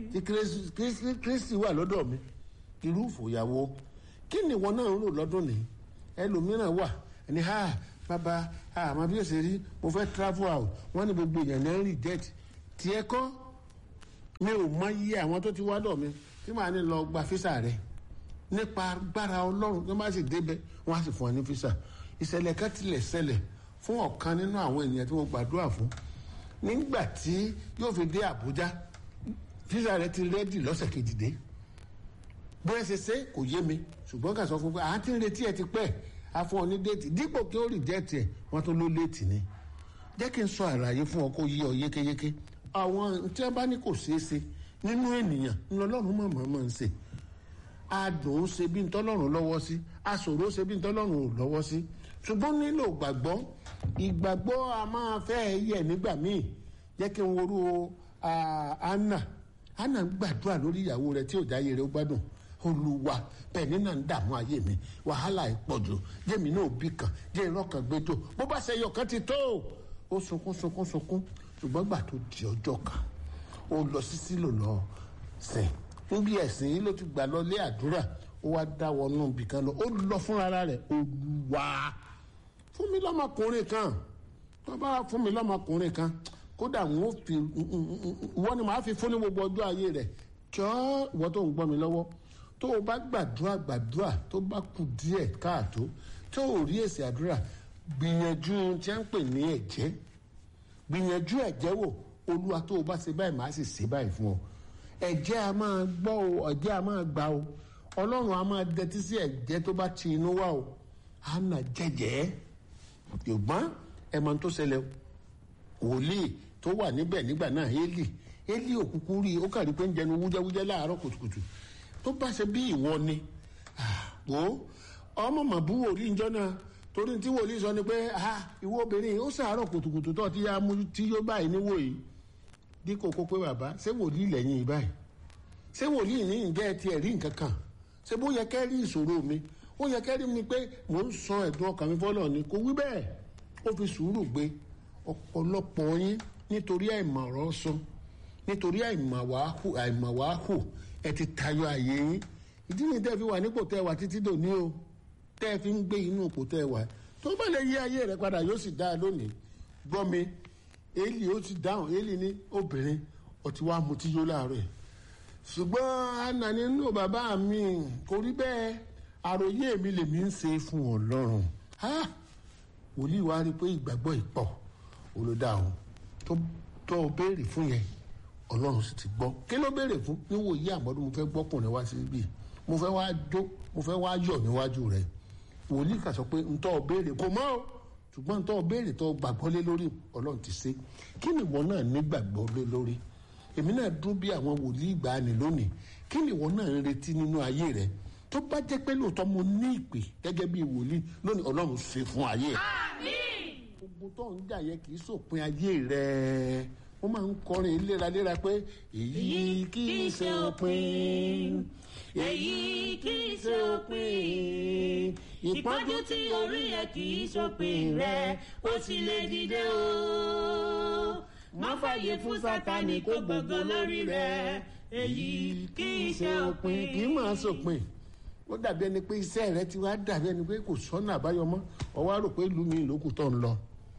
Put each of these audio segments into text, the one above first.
tí Kristi- Kristi Kristi wà lọ́dọ̀ mi irú ìfòyàwó kí ni ìwọ náà ń rò lọ́dún ní ẹlòmíràn wà ẹni ha bàbá àmọ́ bí ó ṣe rí mo fẹ́ travel out wọ́n ní gbogbo èèyàn náà ń reject tiẹ̀ kọ́ mi ò mọ iye àwọn tó ti wá dọ̀ mi tí màá ní lọ gba físà rẹ̀ nípa agbára ọlọ́run tó bá sì débẹ̀ wọ́n á sì fún ọ ní físà ìṣẹ̀lẹ̀ kan tilẹ̀ ṣẹlẹ̀ fún ọ̀kan nínú àwọn ènìyàn tí mo gbàdúrà fún nígbà tí yóò fi dé àbújá físà rẹ̀ ti rẹ́dì lọ́sẹ̀ kejì dé bóyá ṣe ṣe kò yé mi ṣùgbọ́n kà sọ fún pé à ń tí ń retí ẹ ti pẹ́ a fún ọ ní déètì dípò kí ó rì jẹ́ẹ̀tì ẹ̀ wọ́n tún ló léètì ni jẹ́ kí n sọ àlàyé fún ọ kó yí ọ yékéyéké àwọn tí wọ́n bá ní kò ṣeé ṣe nínú ènìyàn ńlọlọ́run mọ̀mọ́ mọ̀ ń ṣe adùn ṣe bí ntọ́lọ́run lọ́wọ́ sí aṣòro ṣe bí ntọ́lọ́run ò lọ́wọ́ sí ṣùgbọ́n nílò gbàgbọ́ ìgbàgbọ́ a máa fẹ́ yẹ nígbà míì jẹ́ kí n worú ah, anna anna ń gbàdúrà lórí ìyàwó rẹ̀ tí ò jáyé rẹ̀ ó gbádùn olùwà bẹ́ẹ̀ nínà ń dààmú ayé mi wàhálà ìpọ̀jù jẹ́mi náà bí kan jẹ́ ìrọ́kàn gbẹjọ bó bá ṣe yọ̀kan ti tó ó sunkún sunkún sunkún ṣùgbọ́n gbà tó di ọjọ́ kan ó lọ sí sílò lọ sìn níbi ẹ̀sìn yìí ló ti gbà lọ lé àdúrà ó wá dá wọnú ibì kan lọ ó lọ fúnra rẹ̀ olùwà fún mi lọ́mọkùnrin kan tó bá fún mi lọ́mọkùnrin kan kódà wọn ò fi wọ́n ni màá fi fún ní gbogbo ọjọ́ ayé rẹ̀ jọ́ ìwọ tó ń gbọ́ mi lọ́wọ́ tó o bá gbàdúrà gbàdúrà tó bá kù díẹ̀ káàtó tó o rí èsì àdúrà gbìyànjú tí wọ́n ń pè ní ẹ̀jẹ̀ gbìyànjú ẹ̀jẹ̀ wò olúwa tó o bá ṣe báyìí màá sì ṣe báyìí fún ọ ẹ̀jẹ̀ a máa gbọ́ o ẹ̀jẹ̀ a máa gbà o ọlọ́run a máa dẹtí sí ẹ̀jẹ̀ tó bá ti inú wá o á nà jẹ́jẹ́ ṣùgbọ́n ẹ̀ mọ̀ tó ṣẹlẹ̀ o wòlíì tó wà níbẹ̀ nígbà náà Élì Élì òkùnkùn rí i ó kàrí pé ń jẹnu wújẹ́wújẹ́ láàárọ̀ kùtùkùtù tó bá ṣe bí ìwọ ni wò ó ọmọ màbú wòlíì njọ́ náà torí tí wòlíì sọ ni pé ìwọ obìnrin ó sàárọ̀ kùtùkùtù tó ti yá mú tí yóò báyìí níwò yìí dípò kó pé bàbá ṣé wòlíì lẹ́yìn yìí báyìí ṣé wòlíì ní ìjẹ́ tiẹ̀ rí nǹkan kan ṣé bó yẹ kẹ́ rí ìṣòro mi ó yẹ kẹ́ rí mi pé mò ń sọ ẹ̀dùn ọkàn mi fọ́lọ́ ni kò wí bẹ́ẹ̀ ó fi sùúrù gbé ọ̀pọ̀lọpọ̀ yín nítorí àìmọ̀ràn sọ nítorí àìmọ̀wáhù ẹ ti tayọ àyè yín ìdí ni tẹ́ fi wà nípò tẹ́ wà títí dòní o tẹ́ fi ń gbé inú ipò tẹ́ wà tó bá lè yí ayé rẹ padà yóò sì dáa lónìí gbọ́ mi Élì ó ti dáhùn Élì ní obìnrin ọtí wàá mutí yó láàárọ̀ ẹ̀ ṣùgbọ́n àná nínú bàbá mi kò rí bẹ́ẹ̀ àròyé mi lèmi ń ṣe fún Ọlọ́run wòlíì wa rí i pé ìgbàgbọ́ ìpọ̀ olùdá o tó tó o béèrè fún yẹn ọlọ́run sì ti gbọ́ kí ló béèrè fún níwò yí àmọ́dún mo fẹ́ gbọ́kùnrin wá síbí mo fẹ́ wá jó mo fẹ́ wá yọ̀ níwájú rẹ̀ wòlíì kà sọ pé ntọ́ o béèrè kò mọ́ o ṣùgbọ́n ntọ́ o béèrè tó o gbàgbọ́ lé lórí ọlọ́run ti ṣe kí ni ìwọ náà nígbàgbọ́ lé lórí èmi náà dún bí àwọn wòlíì ìgbàanì lónìí kí ni ìwọ náà ń retí nínú ayé rẹ tó bá jẹ́ pé lóòótọ́ mo ní ìpè gẹ́gẹ́ bí wòlíì lónìí ọlọ́run ṣe fún ayé rẹ ogun tó ń jà yẹ kì í sòpin ayé rẹ wọ́n máa ń kọrin léraléra pé èyí kì í ṣe òpin èyí kì í ṣe òpin ìpọ́njú tí orí ẹ kì í ṣòpin rẹ ó sì lè dìde o má fàyè fún sátani kó gbogbo lórí rẹ èyí kì í ṣe òpin. kì í máa sòpin ó dàbí ẹni pé iṣẹ́ rẹ ti wá dàbí ẹni pé kò sọ́nà àbáyọ mọ́ ọ wá rò pé ìlú mi ìlókù tó ń lọ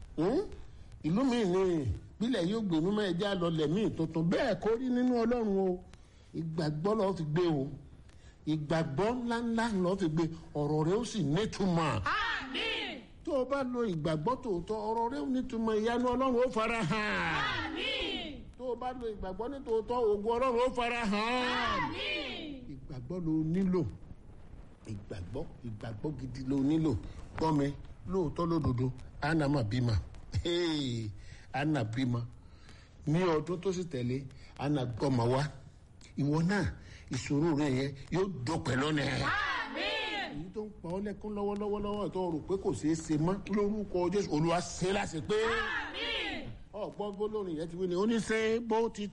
ìlú mi ní bílẹ̀ yóò gbé mímọ́ ẹja lọlẹ̀ míì tuntun bẹ́ẹ̀ kó rí nínú ọlọ́run o ìgbàgbọ́ lọ́ọ́ fi gbé o ìgbàgbọ́ ńláńlá lọ́ọ́ fi gbé ọ̀rọ̀ rẹ ó sì nítumọ̀ àmín tó o bá lo ìgbàgbọ́ tòótọ́ ọ̀rọ̀ rẹ ó nítumọ̀ ìyanu ọlọ́run ó fara hàn àmín tó o bá lo ìgbàgbọ́ ní tòótọ́ ògùn ọlọ́run ó fara hàn àmín ìgbàgbọ́ ló nílò ìgbàgbọ́ ìgbàgbọ́ gidi ló nílò gbọ́ mi lóòótọ́ lódodo anna mà bímọ Hey, anna bímọ ní ọdún tó sì tẹ̀lé anna gbọ́mọ wá ìwọ náà ìṣòro rẹ yẹn yóò dópin lónìí àmín èyí tó ń pa ọ́ lẹ́kún lọ́wọ́lọ́wọ́ lọ́wọ́ tó rò pé kò ṣeé ṣe mọ́ lórúkọ Jésù Olúwa ṣe láṣẹ pé àmín. ọ̀gbọ́n gbólóhùn yẹn ti wí ni ó ní ṣe bó ti